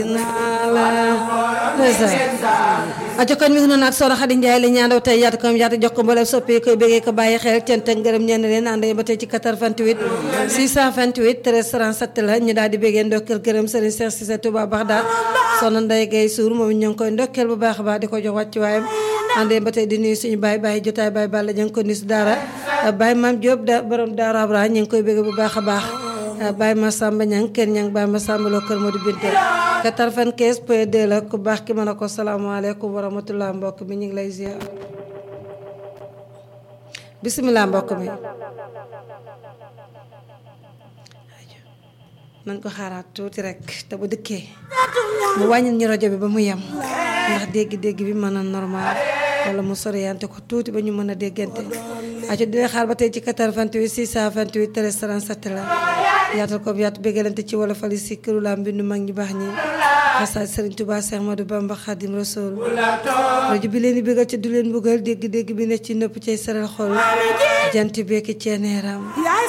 aco kon mi ngi noonu ak soxna Xadi Njaay la ñaandaw tey yaatu ko yaatu jox ko mboolem soppee koy bëggee ko bàyyi xel cant ak ngërëm ñenn leen ànd ba tey ci 88 628 13 37 la ñu daal di bëggee ndokkeel gërëm Serigne Cheikh Cissé Touba Baxdaad soxna Ndeye Guèye Sour moom ñu ngi koy ndokkeel bu baax a baax di ko jox wàcc waayam ànd ba tey di nuyu suñu baay baay jotaay baay Balla ñu ngi ko nuyu si daara baay Maam Diop da borom daara Abra ñu ngi koy bëggee bu baax a baax baay Massamba Ñang kër ñang baay Massamba loo kër Modou Binta 95 point 2 la ku baax ki mën a ko salaamaaleykum wa rahmatulah mbokk mi ñu ngi lay ziar bisimilah mbokk mi nañ ko xaaraat tuuti rek te bu dëkkee mu wàññil ñu rajo bi ba mu yem ndax dégg-dégg bi mën a normal wala mu soriyante ko tuuti ba ñu mën a déggante aco dina xaar ba tey ci 88 628 13 37 la yaatal ko yaatu béggalante ci wala fali si këru laa mbindu mag ñi baax ñi xasaat Serigne Touba Cheikh Ahmadou Bamba Khadim Rasoul rajo bi leen di bégal ci du leen buggal dégg-dégg bi ne ci nëpp cay saral xol jant bekki ceeneeram